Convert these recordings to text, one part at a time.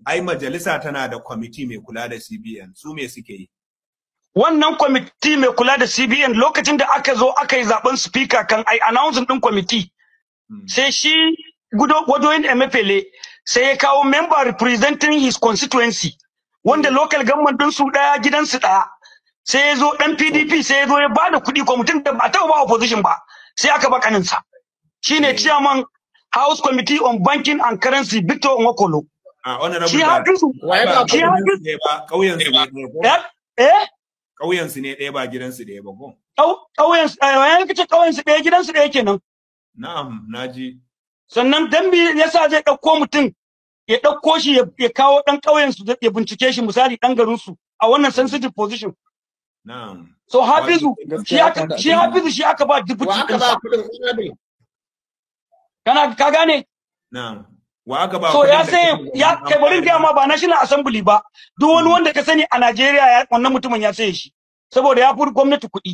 ai majalisa tana da kwamiti mai kula da CBN su me suke yi wannan kwamiti mai kula da CBN lokacin da aka zo aka yi zaben speaker kan ai announcing din kwamiti sai shi gudo wadoyin Emefele sai ya kawo member representing his constituency wanda local government din su daya gidan su daya sai ya zo dan PDP sai ya zo ya bada kuɗi kwamitin da ba ta ba opposition ba sai aka ba kaninsa shine chairman House Committee on Banking and Currency Victor Nwokolo a honorable shi da hafizu Waye ba shi hafizu ne ba kauyen su ne ɗaya ko eh eh kauyen su ne ɗaya ba gidan su ɗaya ba ko Ƙau- ƙauyen eh kace ƙauyen su ɗaya gidan su ɗaya kenan na'am naji sannan dan me yasa zai ɗauko mutum ya ɗauko shi ya ya kawo ɗan ƙauyen su ya bincike shi misali ɗan garin su a wannan sensitive position na'am so hafizu shi Gaskiya aka haka. shi hafizu shi aka ba deputy wa aka ɗinsa ba kuɗin honorable kana ka gane na'am wa aka ba so kuɗin ya da sai kake ya ganin kai bari in amfani? gaya ma ba national assembly ba duk wani wanda ka sani a Najeriya ya wannan mutumin ya saye shi saboda ya fi gwamnati kuɗi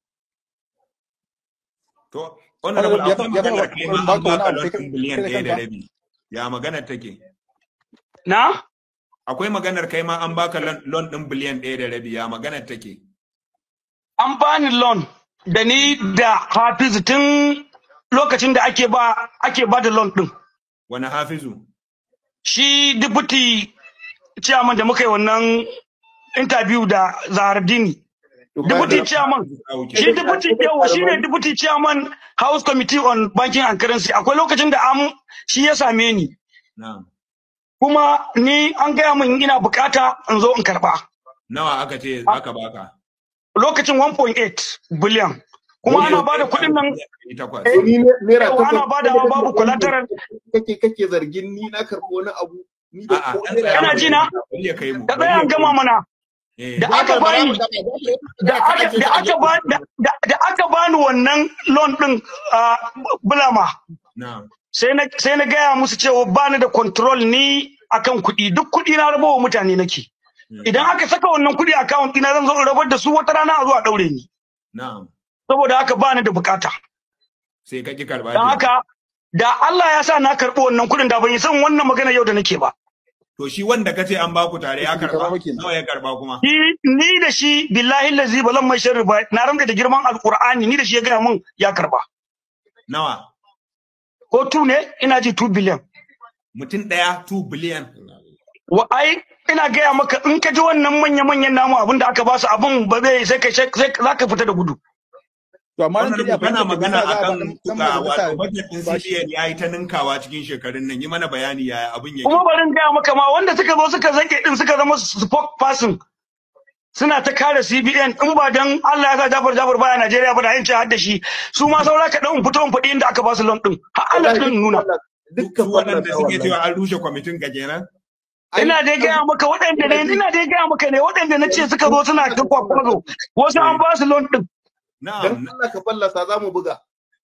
to honorable Ya akwai taɓa- ya maganar taɓa kai ma ba an ka wani baka abu lot kai ɗin biliyan kai da ɗaya da kanka? rabi ya maganar take na akwai maganar kai ma an baka lon lon ɗin biliyan ɗaya da rabi ya maganar take an bani loan da ni da Hafizu tun lokacin da ake ba ake ba da loan din wani hafizu shi deputy chairman da muka yi wannan interview da Zahardini deputy chairman shi deputy yawa shi ne deputy chairman house committee on banking and currency akwai lokacin da am shi ya same ni na'am kuma ni an gaya min ina bukata in zo in karba nawa aka ce aka baka lokacin 1.8 billion kuma ana ba da kuɗin nan takwas Eh, ni ne- naira yawa takwas ana ba da babu collateral kake kake zargin ni na karɓi wani abu ni da a'a ko dan naira tsaya Kana mu ji na? bari ya kai mu da bari tsaya ya an kai gama mu. mana eh da aka bani da aka da aka ba da da- da aka bani wannan loan din a bulama na'am sai na sai na gaya musu cewa bani da control ni akan kuɗi duk kuɗi na rabawa mutane nake idan aka saka wannan kuɗi account ɗina zan zo in rabar da su wata rana a zo a ɗaure ni na'am saboda haka bani da bukata sai ka ki karba don kenan. haka da Allah ya sa na karɓi wannan kuɗin da ban yi san wannan magana yau da nake ba to shi wanda kace an baku tare ya Bai karba karba ba kenan. nawa ya karba kuma Ni ni da shi billahi lazi ba zan mai sharri ba na ramda da girman alqur'ani ni da shi ya gaya min ya karba nawa ko tu ne ina ji 2 billion mutum daya 2 billion wa ai ina gaya maka in ka ji wannan manya manyan namu abin da aka ba su abin ba zai sai ka sai za ka fita da gudu To amma nan wannan kariya kana magana akan dan ga wato majalisa budget din ba shi. CBN yayi ta ninkawa cikin shekarun nan yi mana bayani yaya abin yake kuma bari in gaya maka ma wanda suka zo suka zake din suka zama spokesperson suna ta kare CBN in ba dan Allah ya sa Jafar Jafar baya Najeriya ba da yin har da shi su ma saura ka dan fito in faɗi inda aka ba su loan din har Allah din nuna duk waɗanda suke cewa an rushe kwamitin ka kenan ina dai gaya maka waɗanda ne ina dai gaya maka ne waɗanda na ce suka zo suna ta kwakwazo wasu an ba su loan din na'am dan Allah ka fallasa za mu buga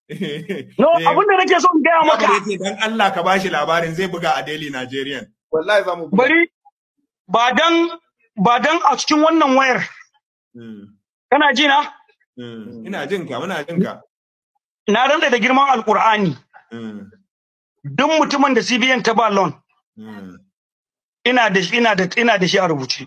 no abin da nake so in gaya maka yace dan Allah ka bashi labarin zai buga a Daily Nigerian wallahi za mu buga bari ba dan ba dan a cikin wannan wayar Mm, kana ji na mm. ina jin ka muna jin ka na rantsa da girman alkur'ani Mm, duk mutumin da CBN ta ba loan mm. ina da ina da ina da shi a rubuce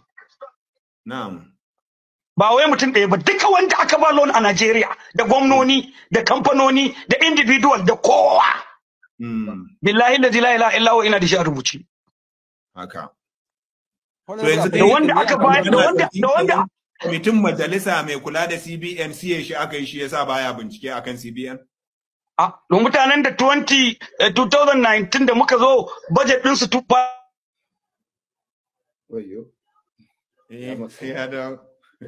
na'am ba wai mutum ɗaya ba duka wanda aka ba loan a Najeriya da gwamnoni da kamfanoni da individual da kowa Mm, billahi la ilaha illa huwa ina da shi a rubuce haka Honorable yanzu Abdul- da wanda aka ba da wanda da wanda kwamitin majalisa mai kula da CBN siye shi aka yi shi yasa baya bincike akan CBN a don mutanen da 20 eh, 2019 da muka zo budget din su tufa Wayyo. eh sai ya dawo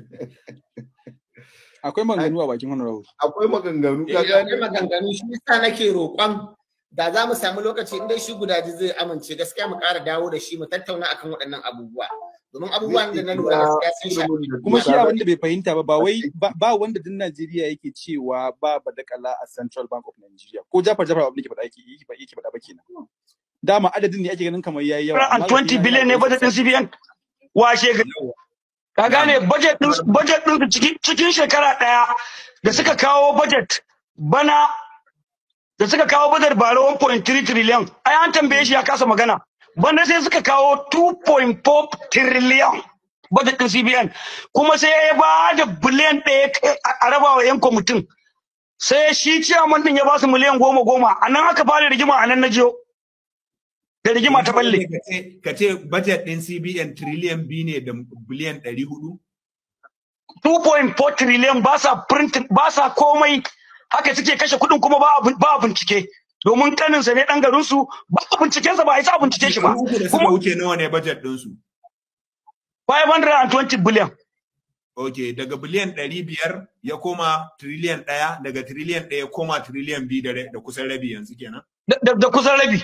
akwai maganganu a bakin honorable. akwai maganganu ka Eh, akwai gane maganganu shi yasa nake roƙon da za mu samu lokaci in dai shi gudaji zai amince gaskiya mu ƙara dawo da shi mu tattauna akan waɗannan abubuwa domin abubuwan da na lura gaskiya sun shafi Kuma shi abin da bai fahimta ba ba wai ba ba wanda din Najeriya yake cewa ba badakala a Central Bank of Nigeria ko Jafar Jafar abin da ke faɗa yake yake yake faɗa ba kenan. Dama adadin ne ake ganin kamar yayi yawa. amma 20 billion ne budget din CBN washe ga ka gane budget din budget din su cikin cikin shekara daya da suka kawo budget bana da suka kawo budget bara 1.3 trillion ai an tambaye shi ya kasa magana bana sai suka kawo 2.4 trillion budget din CBN kuma sai ya ba da biliyan ɗaya a raba wa yan kwamitin sai shi ciyaman din ya ba su miliyan goma goma a nan aka fara rigima a nan na jiyo da rigima ta balle ka ce budget din CBN trillion biyu ne da biliyan ɗari hudu 2.4 trillion ba sa printing ba sa komai haka suke kashe kuɗin kuma ba ba bincike domin kanin sa ne dan garin su ba binciken sa ba a isa bincike shi ba kuma wuce nawa ne budget din su 520 billion Ok, daga biliyan ɗari biyar ya koma triliyan ɗaya, daga triliyan ɗaya koma triliyan biyu da kusan rabi yanzu kenan. Da kusan rabi.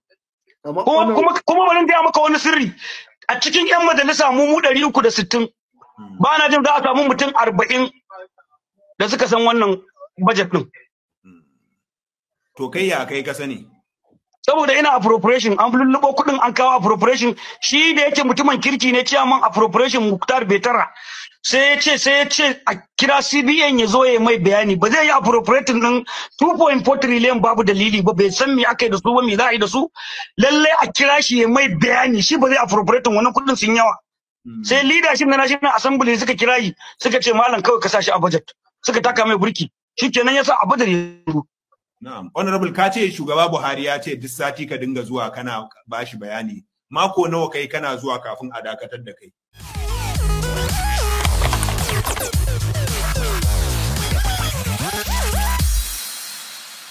Kuma bari gaya maka wani sirri. A cikin 'yan majalisa mu mu ɗari uku da sittin. Ba na jin za a samu mutum arba'in da suka san wannan bajet ɗin. To kai ya kai ka sani? saboda ina appropriation an lullubo kuɗin an kawo appropriation shi da yake mutumin kirki ne ciyaman appropriation Muktar Betara sai ya ce sai ya ce a kira CBN ya zo ya mai bayani ba zai yi appropriating din 2.4 trillion babu dalili ba bai san me aka yi da su ba me za a yi da su lalle a kira shi ya mai bayani shi ba zai appropriating wannan kuɗin sun yawa sai leadership na national assembly suka kira yi suka ce malam kawai ka sa shi a budget suka taka mai burki shikenan yasa a budget ya Na'am, honorable ka ce shugaba Buhari ya ce duk sati ka dinga zuwa kana bashi bayani. Mako nawa kai kana zuwa kafin a dakatar da kai?